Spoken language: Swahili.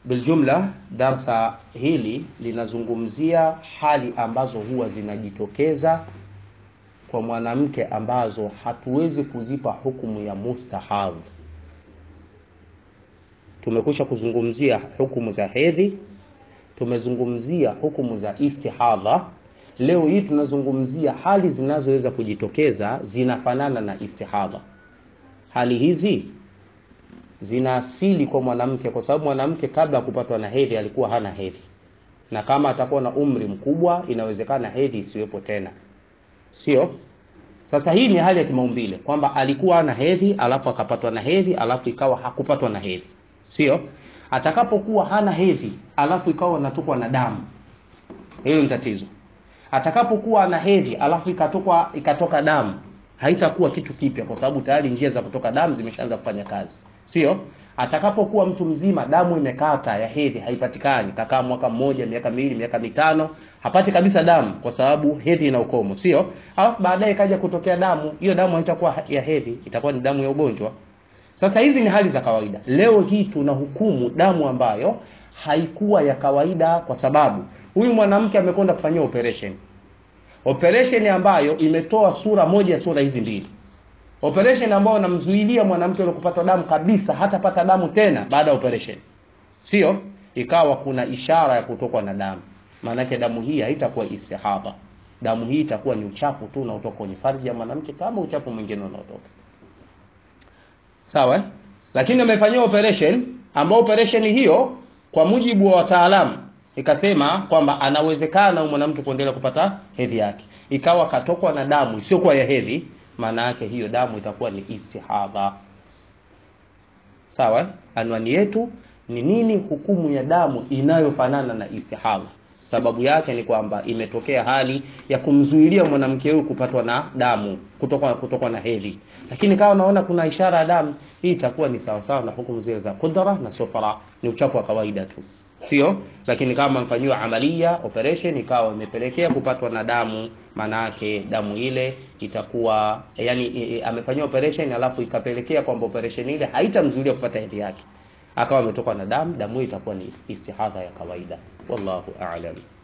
biljumla darsa hili linazungumzia hali ambazo huwa zinajitokeza kwa mwanamke ambazo hatuwezi kuzipa hukumu ya mustahadh tumekwisha kuzungumzia hukumu za hedhi tumezungumzia hukumu za istihadha leo hii tunazungumzia hali zinazoweza kujitokeza zinafanana na istihadha hali hizi zina asili kwa mwanamke kwa sababu mwanamke kabla ya kupatwa na hedhi alikuwa hana hedhi na kama atakuwa na umri mkubwa inawezekana hedhi isiwepo tena sio sasa hii ni hali ya kimaumbile kwamba alikuwa hana hedhi alafu akapatwa na hedhi alafu ikawa hakupatwa na hedhi sio atakapokuwa hana hedhi alafu ikawa anatokwa na damu hilo ni tatizo atakapokuwa ana hedhi alafu ikatoka ikatoka damu haitakuwa kitu kipya kwa sababu tayari njia za kutoka damu zimeshaanza kufanya kazi sio atakapokuwa mtu mzima damu imekata ya hedhi haipatikani kakaa mwaka mmoja miaka miwili miaka mitano hapati kabisa damu kwa sababu hedhi ina ukomo sio alafu baadaye ikaja kutokea damu hiyo damu haitakuwa ya hedhi itakuwa ni damu ya ugonjwa sasa hizi ni hali za kawaida leo hii tuna hukumu damu ambayo haikuwa ya kawaida kwa sababu huyu mwanamke amekwenda kufanyia operation operation ambayo imetoa sura moja ya sura hizi mbili operation ambayo inamzuilia mwanamke yule kupata damu kabisa hatapata damu tena baada ya operation sio ikawa kuna ishara ya kutokwa na damu maanake damu hii haitakuwa istihadha damu hii itakuwa ni uchafu tu unaotoka kwenye farji ya mwanamke kama uchafu mwingine unaotoka sawa eh? lakini amefanyia operation ambao operation hiyo kwa mujibu wa wataalamu ikasema kwamba anawezekana mwanamke kuendelea kupata hedhi yake ikawa katokwa na damu isiyokuwa ya hedhi maana yake hiyo damu itakuwa ni istihadha sawa anwani yetu ni nini hukumu ya damu inayofanana na istihadha sababu yake ni kwamba imetokea hali ya kumzuilia mwanamke huyu kupatwa na damu kutoka kutoka na hedhi lakini kama unaona kuna ishara ya damu hii itakuwa ni sawasawa na hukumu zile za kudra na sufra ni uchafu wa kawaida tu sio lakini kama mfanyiwa amalia operation ikawa imepelekea kupatwa na damu manake damu ile itakuwa yani e, e, amefanyiwa operation alafu ikapelekea kwamba operation ile haitamzuilia kupata hedhi yake akawa ametokwa na damu damu itakuwa ni istihadha ya kawaida wallahu a'lam